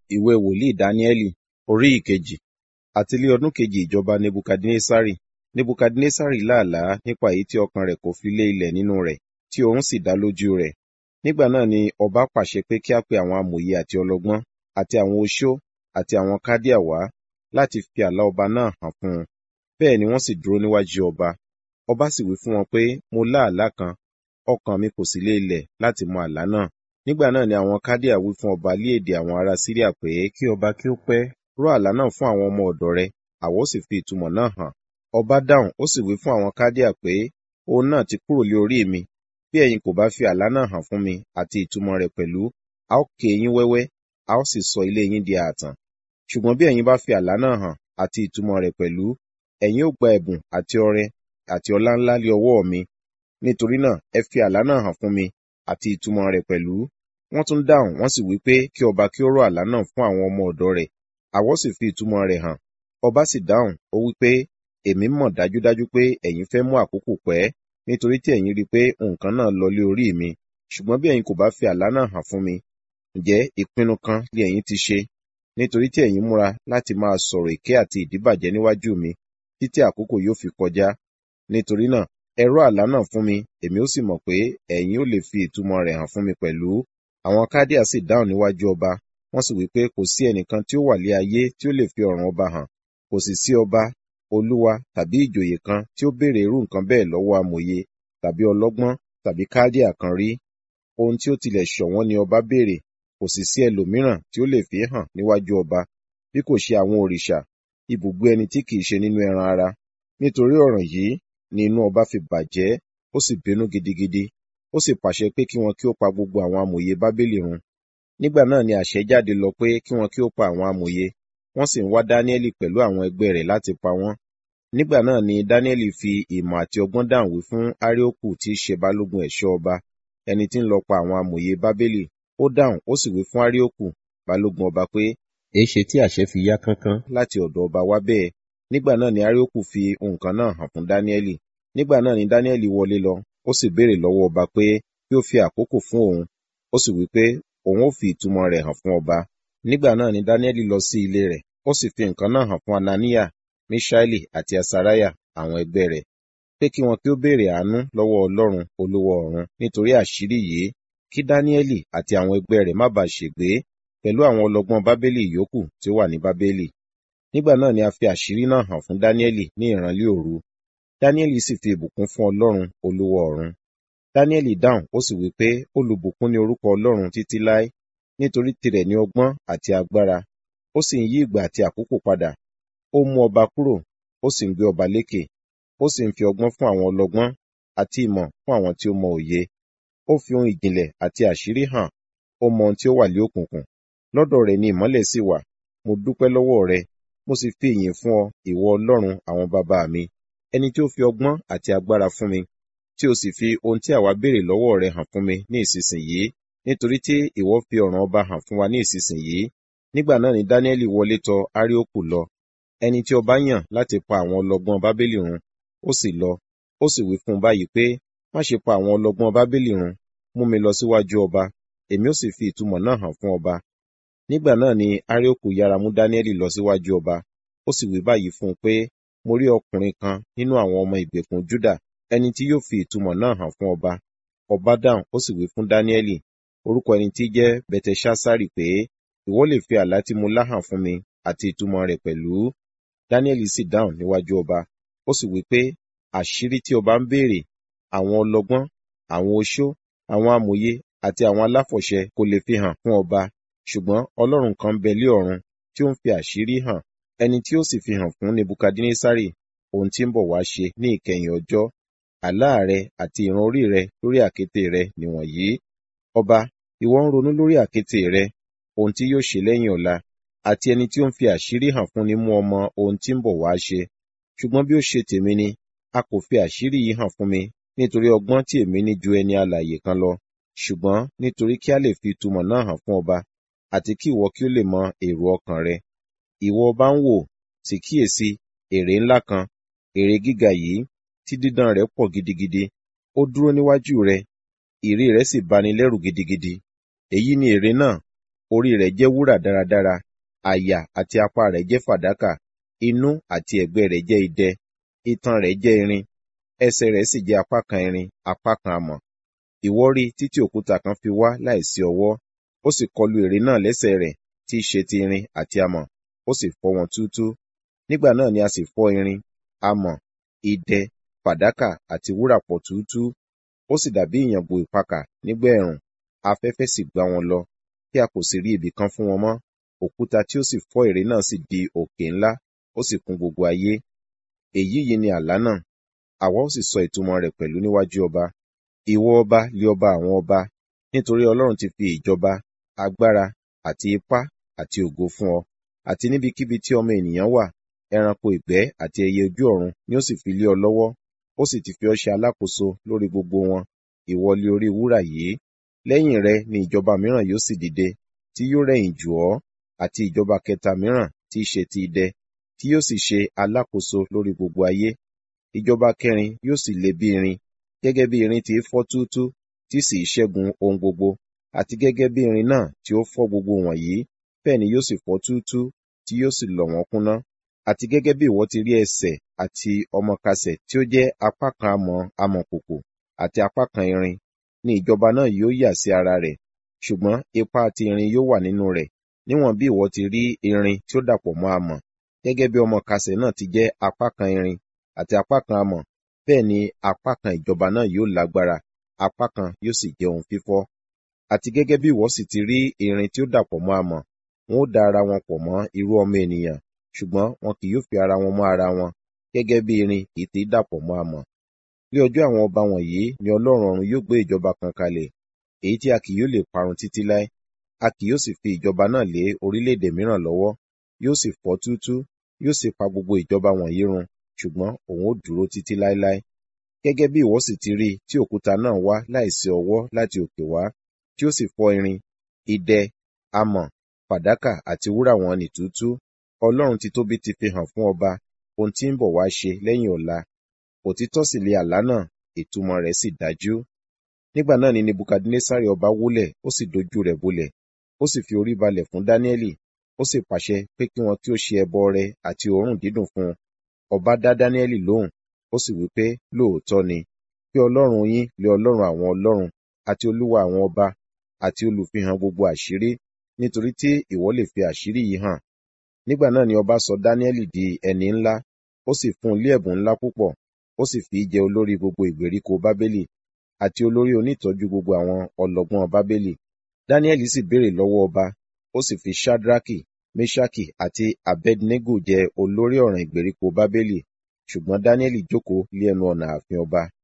ìwé wòlíì dáníẹ́lì orí ìkejì àti lé ọdún kejì ìjọba nebukadnesari nebukadnesari láàlá nípa èyí tí ọkàn rẹ̀ kò fi lé ilẹ̀ nínú rẹ̀ tí oorun sì dá lójú rẹ̀ nígbà náà ni ọba pàṣẹ pé kí a pe àwọn amòye àti ọlọ́gbọ́n àti àwọn oṣó àti àwọn kádíà wá láti fi àlá ọba náà hàn fún un bẹ́ẹ̀ ni wọ́n sì dúró níwájú ọba ọba sì wí fún wọn pé mo lá àlá kan ọkàn mi kò sì lé ilẹ̀ láti mọ àlá náà nígbà náà ni àwọn kádíà wí fún ọba lé èdè àwọn ará síríà pé kí ọba kí ó pẹ́ rọ àlá náà fún àwọn ọmọ ọ̀dọ̀ rẹ̀ àwa ó sì fi ìtumọ̀ náà hàn ọba dáhùn ó sì wí fún àwọn kádíà pé òun náà ti kúrò lé orí mi bí ẹ̀yin kò bá fi àlá náà hàn fún mi àti ìtumọ̀ rẹ̀ pẹ̀lú a ó ké yín wẹ́wẹ́ a ó sì sọ ilé yín di ààtàn ṣùgbọ́n bí ẹ̀yin bá fi àlá náà hàn àti ìtumọ̀ rẹ̀ pẹ̀lú ẹ̀yin ó gba ẹ̀bùn àti ọrẹ àti ọlá ńlá lé ọwọ́ mi nítorí náà ẹ fi àlá náà hàn fún mi àti ìtumọ̀ rẹ̀ pẹ̀lú wọ́n tún dáhùn wọ́n sì wí pé kí ọba kí ó rọ àlá náà fún àwọn ọmọ ọ̀dọ̀ rẹ̀ àwọ sì fi ìtumọ̀ rẹ̀ hàn ọba sì dáhùn ó wí pé èmi mọ̀ dájúdájú pé ẹ̀yin fẹ́ mú àkókò pẹ́ nítorí tí ẹ̀yin rí i pé nǹkan náà lọ lé orí mi ṣùgbọ́n bí ẹ̀yin kò bá fi àlá náà hàn fún mi ǹjẹ́ ìpinnu kan ni ẹ̀yin ti ṣe nítorí tí ẹ̀yin múra láti máa sọ̀rọ̀ èké àti ìdíbàjẹ́ níwájú mi títí àkókò yóò fi kọjá nítorí náà ẹ rọ àlá náà fún mi èmi ó sì mọ̀ pé ẹ̀yin ó lè fi ìtumọ̀ rẹ̀ hàn fún mi pẹ̀lú àwọn kádíà sì dáhùn níwájú ọba wọ́n sì wí pé kò sí ẹnìkan tí ó wà lé ayé tí ó lè fi ọ̀ràn ọba hàn kò sì sí ọba olúwa tàbí ìjòyè kan tí ó béèrè irú nǹkan bẹ́ẹ̀ lọ́wọ́ amòye tàbí ọlọ́gbọ́n tàbí kádíà kan rí ohun tí ó tilẹ̀ ṣọ̀wọ́n ni ọba béèrè kò sì sí ẹlòmíràn tí ó lè fi hàn níwájú ọba bí kò ṣe àwọn òrìṣà ibùgbé ẹni tí kìí ṣe nínú ẹran ara nítorí ọ̀ràn yìí ni inú ọba fi bàjẹ́ ó sì bínú gidigidi ó sì pàṣẹ pé kí wọn kí ó pa gbogbo àwọn amòye bábélì run nígbà náà ni àṣẹ jáde lọ pé kí wọn kí ó pa àwọn amòye wọ́n sì ń wá dáníẹ́lì pẹ̀lú àwọn ẹgbẹ́ rẹ̀ láti pa wọ́n nígbà náà ni dáníẹ́lì fi ìmọ̀ àti ọgbọ́n dáhùn wí fún áríókù tí í ṣe balógun ẹ̀ṣọ́ ọba ẹni tí ń lọ pa àwọn amòye bábélì ó dáhùn ó sì wí fún áríókù balógun ọba pé èéṣe tí àṣẹ fi yá kánkán láti ọ̀dọ̀ ọba wá bẹ́ẹ̀ nígbà náà ni áríókù fi nǹkan náà hàn fún dáníẹ́lì nígbà náà ni dáníẹ́lì wọlé lọ ó sì béèrè lọ́wọ́ ọba pé kí ó fi àkókò fún òun ó sì wí pé òun ó fi ìtumọ̀ rẹ̀ hàn fún ọba nígbà náà ni dáníẹ́lì lọ sí ilé rẹ̀ ó sì fi nǹkan náà hàn fún anania mishaeli àti asariah àwọn ẹgbẹ́ rẹ̀ pé kí wọn kí ó béèrè àánú lọ́wọ́ ọlọ́run olówó ọ̀run nítorí àṣírí yìí kí dáníẹ́lì àti àwọn ẹgbẹ́ rẹ̀ má bàa ṣègbé pẹ̀lú àwọn ọlọ́gbọ́n bábélì yòókù tí ó wà ní bábélì nígbà náà ni a fi àṣírí náà hàn fún dáníẹ́lì ní ìrànlé òru dáníẹ́lì sì fi ìbùkún fún ọlọ́run olówó ọ̀run dáníẹ́lì dáhùn ó sì wí pé olùbùkún ni orúkọ ọlọ́run títí láé nítorí tirẹ̀ ní ọgbọ́n àti agbára ó sì ń yí ìgbà àti àkókò padà ó mú ọba kúrò ó sì ń gbé ọba lékè ó sì ń fi ọgbọ́n fún àwọn ọlọ́gbọ́n àti ìmọ̀ fún àwọn tí ó mọ òye ó fi ohun ìjìnlẹ̀ àti àṣírí hàn ó mọ ohun tí ó wà lé òkùnkùn lọ́dọ̀ rẹ̀ ni ìmọ́lẹ̀ sì wà mo dúpẹ́ lọ́wọ́ rẹ mo sì fi ìyìn fún ọ ìwọ ọlọ́run àwọn bàbá mi ẹni tí ó fi ọgbọ́n àti agbára fún mi tí o sì fi ohun tí àwa béèrè lọ́wọ́ rẹ hàn fún mi ní ìsinsìnyí nítorí tí ìwọ fi ọ̀ràn ọba hàn fún wa ní ìsinsìnyí nígbà náà ni dáníẹ́lì wọlé tọ áríókù lọ ẹni tí ọba yàn láti pa àwọn ọlọ́gbọ́n bábélì run ó sì lọ ó sì wí fún un báyìí pé má ṣe pa àwọn ọlọ́gbọ́n bábélì run mú mi lọ síwájú ọba èmi ó sì fi ìtumọ̀ náà hàn fún ọba nígbà náà ni áríókù yára mú dáníẹ́lì lọ síwájú ọba ó sì wí báyìí fún un pé mo rí ọkùnrin kan nínú àwọn ọmọ ìgbèkùn júdà ẹni tí yóò fi ìtumọ̀ náà hàn fún ọba ọba dáhùn ó sì wí fún dáníẹ́lì orúkọ ẹni tí jẹ́ bẹtẹṣásárì pé ìwọ lè fi àlá tí mo lá hàn fún mi àti ìtumọ̀ rẹ̀ pẹ̀lú dáníẹ́lì sì dáhùn níwájú ọba ó sì wí pé àṣírí tí ọba ń béèrè àwọn ọlọ́gbọ́n àwọn oṣó àwọn amòye àti àwọn aláfọ̀ṣẹ kò lè fi hàn fún ọba ṣùgbọ́n ọlọ́run kan bẹ lé ọ̀run tí ó ń fi àṣírí hàn ẹni tí ó sì fi hàn fún nebukadnesari ohun tí ń bọ̀ wá ṣe ní ìkẹyìn ọjọ́ àlá rẹ àti ìran orí rẹ lórí àkéte rẹ nìwọ̀nyí ọba ìwọ ń ronú lórí àkéte rẹ ohun tí yóò ṣe lẹ́yìn ọ̀la àti ẹni tí ó ń fi àṣírí hàn fún ni mú ọmọ ohun tí ń bọ̀ wá ṣe ṣùgbọ́n bí ó ṣe tèmi ni a kò fi àṣírí yìí hàn fún mi nítorí ọgbọ́n tí èmi ní ju ẹni alààyè kan lọ ṣùgbọ́n nítorí kí a lè fi ìtumọ̀ náà hàn fún ọba àti kí ìwọ kí ó lè mọ èrò ọkàn rẹ ìwọ ọba ń wò sì kíyèsí ère ńlá kan ère gíga yìí tí dídán rẹ̀ pọ̀ gidigidi ó dúró níwájú rẹ ìrí rẹ̀ sì bani lẹ́rù gidigidi èyí ni ère náà orí rẹ̀ jẹ́ wúrà dáradára àyà àti apá rẹ̀ jẹ́ fàdákà inú àti ẹ̀gbẹ́ rẹ̀ jẹ́ idẹ itan rẹ̀ jẹ́ irin ẹsẹ̀ rẹ̀ sì jẹ́ apá kan irin apá kan amọ̀ ìwọ rí títí òkúta kan fi wá láìsí ọwọ́ ó sì kọlu ère náà lẹ́sẹ̀ rẹ̀ tí í ṣe ti irin àti amọ̀ ó sì fọ́ wọn túútúú nígbà náà ni a sì fọ́ irin amọ̀ idẹ fàdákà àti wúrà pọ̀ túútúú ó sì dàbí ìyàngbò ìpakà nígbà ẹ̀rùn afẹ́fẹ́ sì gbá wọn lọ tí a kò sì rí ibì kan fún wọn mọ́ òkúta tí ó sì fọ́ ère náà sì di òkè ńlá ó sì kún gbogbo ayé èyí yìí ni àlá náà àwa ó sì sọ ìtumọ̀ rẹ̀ pẹ̀lú níwájú ọba ìwọ ọba lé ọba àwọn ọba nítorí ọlọ́run ti fi ìjọba agbára àti ipá àti ògo fún ọ àti níbikíbi tí ọmọ ènìyàn wà ẹranko ìgbẹ́ àti ẹyẹ ojú ọ̀run ni ó sì fi lé ọ lọ́wọ́ ó sì ti fi ọ ṣe alákòóso lórí gbogbo wọn ìwọ lé orí wúrà yìí lẹ́yìn rẹ ni ìjọba mìíràn yóò sì dìde tí yóò rẹ̀yìn jù ọ́ àti ìjọba kẹta mìíràn tí í ṣe ti idẹ tí yóò sì ṣe alákòóso lórí gbogbo ayé ìjọba kẹrin yóò sì le bí irin gẹ́gẹ́ bí irin ti fọ́ túútú tí sì ṣẹ́gun ohun gbogbo àti gẹ́gẹ́ bí irin náà tí ó fọ́ gbogbo wọ̀nyí bẹ́ẹ̀ ni yóò sì fọ́ túútú tí yóò sì lọ̀ wọ́n kúnná àti gẹ́gẹ́ bí ìwọ ti rí ẹsẹ̀ àti ọmọkasẹ̀ tí ó jẹ́ apá kan amọ̀ amọ̀kòkò àti apá kan irin ni ìjọba náà yóò yà sí ara rẹ̀ ṣùgbọ́n ipa ti irin yóò wà nínú rẹ̀ níwọ̀n bí ìwọ ti rí irin tí ó dàpọ̀ mọ́ amọ̀ gẹ́gẹ́ bí ọmọkasẹ̀ náà ti jẹ́ apá kan irin àti apá kan amọ̀ bẹ́ẹ̀ ni apá kan ìjọba náà yóò lágbára apá kan yóò sì jẹ́ ohun fífọ́ àti gẹ́gẹ́ bí ìwọ sì ti rí irin tí ó dàpọ̀ mọ́ amọ̀ wọn ó da ara wọn pọ̀ mọ́ irú ọmọ ènìyàn ṣùgbọ́n wọn kì yóò fi ara wọn mọ́ ara wọn gẹ́gẹ́ bí irin kì í ti dàpọ̀ mọ́ amọ̀ ní ọjọ́ àwọn ọba wọ̀nyí ni ọlọ́run ọ̀run yóò gbé ìjọba kan kalẹ̀ èyí tí a kì yóò lè parun títí láé a kì yóò sì fi ìjọba náà lé orílẹ̀-èdè mìíràn lọ́wọ́ yóò sì fọ́ túútú yóò sì pa gbogbo ìjọba wọ̀nyí run ṣùgbọ́n òun ó dúró títí láéláé gẹ́gẹ́ bí ìwọ sì ti rí tí òkúta náà wá láìsí ọwọ́ láti òkè wá tí ó sì fọ́ irin idẹ amọ̀ fàdákà àti wúrà wọn nì túútú ọlọ́run ti tóbi ti fi hàn fún ọba ohun tí ń bọ̀ wá ṣe lẹ́yìn ọ̀la òtítọ́ sì lé àlá náà ìtumọ̀ rẹ̀ sì dájú nígbà náà ni nebukadnesari ọba wólẹ̀ ó sì dojú rẹ̀ bolẹ̀ ó sì fi orí balẹ̀ fún dáníẹ́lì ó sì pàṣẹ pé kí wọn kí ó ṣe ẹbọ ọrẹ àti òórùn dídùn fún un ọba dá dáníẹ́lì lóhùn ó sì wí pé lóòótọ́ ni pé ọlọ́run yín lé ọlọ́run àwọn ọlọ́run àti olúwa àwọn ọba àti olùfihàn gbogbo àṣírí nítorí tí ìwọ lè fi àṣírí yìí hàn nígbà náà ni ọba sọ dáníẹ́lì di ẹni ńlá ó sì fún un lé ẹ̀bùn ńlá púpọ̀ ó sì fi í jẹ olórí gbogbo ìgbèríko bábélì àti olórí onítọ́jú gbogbo àwọn ọlọ́gbọ́n bábélì dáníẹ́lì sì béèrè lọ́wọ́ ọba ó sì fi shadraki meshaki àti abednego jẹ olórí ọ̀ràn ìgbèríko bábélì ṣùgbọ́n dáníẹ́lì jókòó lé ẹnu ọ̀nà ààfin ọba